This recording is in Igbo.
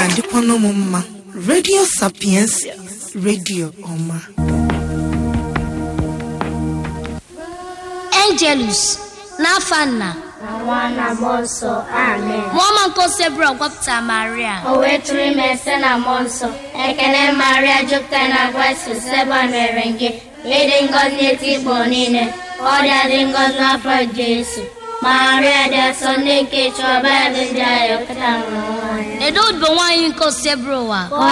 ga-adịkwa n'ụmụ mma redio sapiensia redio ọma Angelus n'afa nna na nwa na mmụọ nsọ amen mụọma nke osebụrụ gwapụta Maria o wee tụrụ ime site na mmụọ nsọ ekele maria jupụtara na grace seba mere gị ịdị ngọzi n'eti igbo niile ọ dị adị ngọzi n'afọ jesu maria dị asọ nne nke chọba ebe ndị agha kịta nwụrụ nwaanyị edo odibo nwaanyị nke osebụrụ ụwa ka ọ